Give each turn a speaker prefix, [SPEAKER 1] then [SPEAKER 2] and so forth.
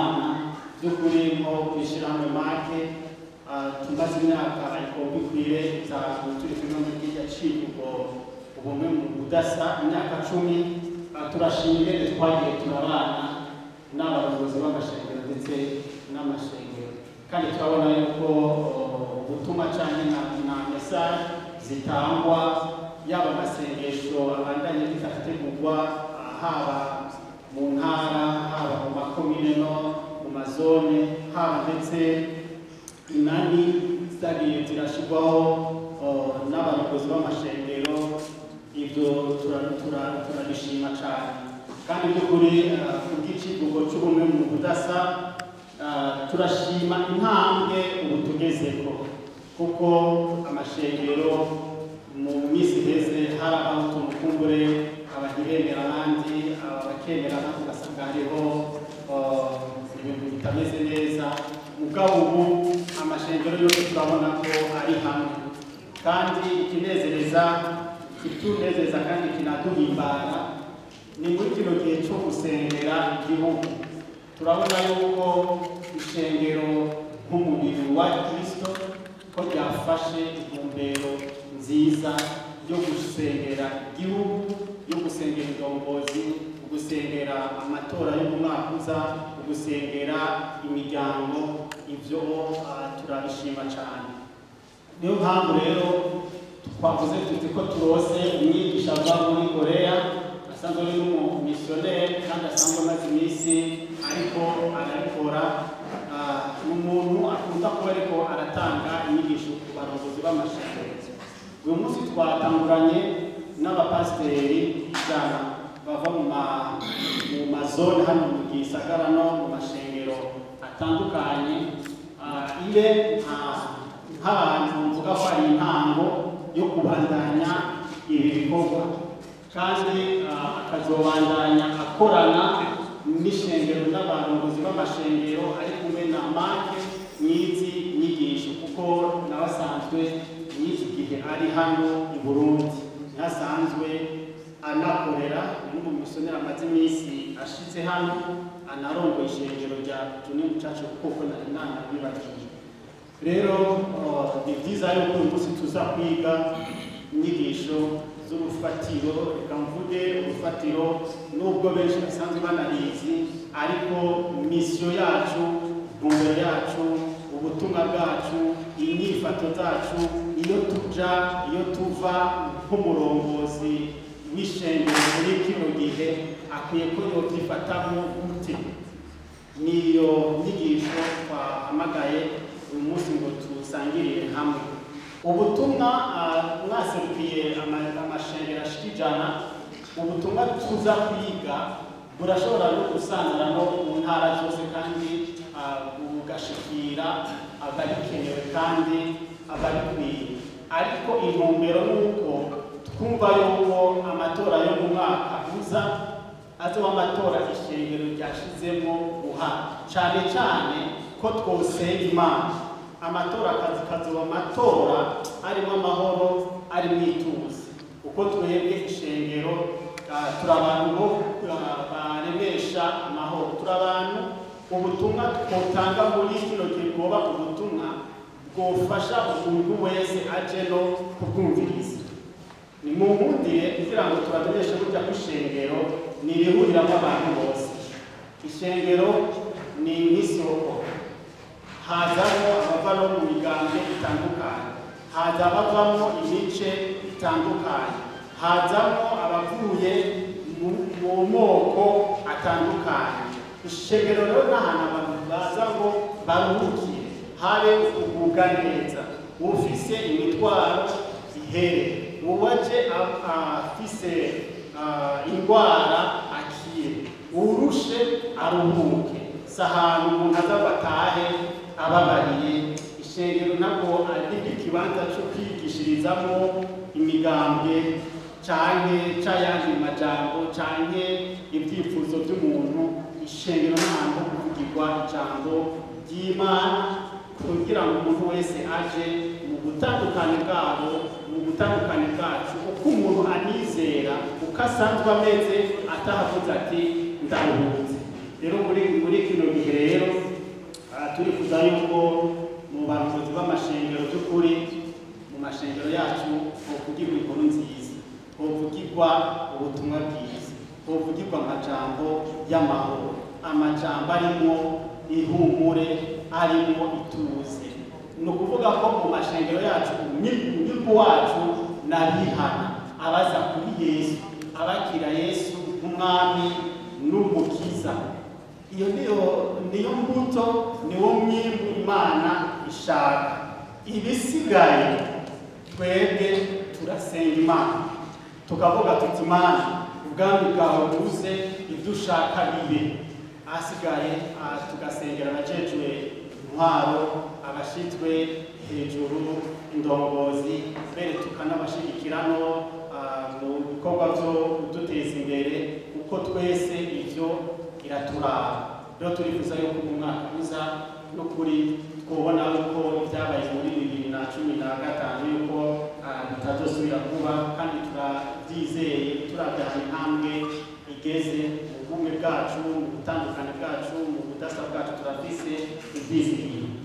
[SPEAKER 1] imana by'ukuri nko kwishyirahamwe make tumaze imyaka ikombe ikwire itanu turi kumwe muri kirya civugo ubumwe mu budasa imyaka cumi Ah, turashima ingene twagiye turabana n'abayobozi b'amashengero ndetse n'amashengero kandi turabona yuko oh, ubutumwa cyane na, na mesaje zitangwa yaba amasengesho abandanye bizategurwa ah, haba mu ntara haba mu makomine no mu mazone haba ndetse inani zagiye zirashyirwaho oh, n'abayobozi b'amashengero ibyo tura- tura- turabishima cyane kandi by'ukuri ah, ku bw'icivugo cy'ubumwe mu budasa ah, turashima intambwe ubu tugezeho kuko amashengero mu minsi iheze harabaho tumukumbure abagiremera abandi abakemera abandi ugasanga hariho ah, ibintu bitameze neza mugabo ubu amashengero yose turabona ko ari hamwe kandi ikinezereza ikitunezeza kandi kinaduhimbara ni muri kino gihe cyo gusengera igihugu turabona yuko ishengero nk'umubiri wa kristo ko ryafashe intumbero nziza yo gusengera igihugu yo gusengera indongozi gusengera amatora yo mu mwaka uza gusengera imiryango ibyo ah, turabishima cyane niyo mpamvu rero twavuze tuti ko turose umwigisha ava muri koreya asanzwe ari n'umumisiyoneri kandi asanzwe amaze iminsi ariko arabikora Ah, ni umuntu akunda kuba ariko aratanga inyigisho ku barongozi b'amashanyarazi uyu munsi twatanguranye n'abapasiteri ijana bava mu ma- mu mazone hano mu gisagara no mu mashengero atandukanye Ah, ibe nka- nk'abantu mvuga ko ari intango yo kubandanya ibi bikorwa kandi ah, akazobandanya akorana n'ishengero n'abarongozi b'amashengero ari kumwe na make n'izi nyigisho kuko nawe asanzwe n'iki gihe ari hano i burundi ntasanzwe anakorera ni n'umumisiyoneri amaze iminsi ashize hano anarongoye ishengero rya tuni mucacu kuko nari nanabibagiye rero uh, ni byiza yuko uyu munsi tuza kwiga inyigisho z'urufatiro reka mvuge urufatiro nubwo benshi basanzwe banarizi ariko misiyo yacu intumbero yacu ubutumwa bwacu inyifato zacu iyo tuja iyo tuva nk'umurongozi w'ishengero muri kino gihe akwiye ko yobyifatamo gute niyo nyigisho twahamagaye uyu munsi ngo tusangirire hamwe ubutumwa ah, mwaserukiye ama- amashengero ashika ijana ubutumwa tuza kwiga burashobora no gusangira no mu ntara zose kandi ah, bugashikira abarikenewe kandi abarikwiye ariko intumbero ni uko twumva yuko amatora yo mu mwaka uza azoba amatora ishengero ryashizemo uruhare cyane cyane ko twosenga imana amatora akazi kazoba amatora arimo amahoro arimo ituze uko twebwe ishengero ah, turi abantu bo ah, baremesha amahoro turi abantu ubutumwa twotanga muri kino gihe bwoba ubutumwa bwofasha umuntu wese aje no kubwumviriza ni mu nkundire kugira ngo tubamenyeshe burya ko ishengero ni irihuriramo abantu bose ishengero ni nk'isoko hazamo abava no mu migambwe itandukanye haza abavamo imice itandukanye hazamo abavuye mu- mu moko atandukanye ishengero rero ni ahantu abantu baza ngo baruhukire habe kugubwa neza ufise imitwaro ihere uwaje a- afise ah, indwara akire urushe aruhuke si ahantu umuntu aza ngo atahe ababariye ishengero ntabwo ari ikibanza cyo kwigishirizamo imigambwe canke c'ayandi majambo canke ibyifuzo by'umuntu ishengero n'ahantu ho kuvugirwa ijambo ry'imana kugira ngo umuntu wese aje mu butandukane bwabo mu butandukane bwacu uko umuntu anizera uko asanzwe ameze atahavuze ati ndaruhutse rero muri muri kino gihe rero harimo ihumure harimo ituze ni ukuvuga ko mu mashengero yacu umwibu wacu n'abihana abaza kuri yesu abakira yesu nk'umwami n'umukiza iyo niyo niyo mbuto niwo mwimbu imana ishaka ibisigaye twebwe turasenga imana tukavuga tuti imana ubwami bwawe buze ibyo ushaka bibe ahasigaye ah, tugasengera abajejwe intwaro abashyizwe hejuru indongozi mbere tukanabashyigikira no ah, mu bikorwa byo kuduteza imbere kuko twese ibyo iraturaba rero turifuza yuko mu mwaka uza n'ukuri twubona yuko ibyabaye muri bibiri na cumi na gatanu yuko ah, bitazosubira kuba kandi turabyizeye turabyara intambwe igeze mu bumwe bwacu mu butandukane bwacu mu budasa bwacu turafise ibyizigiro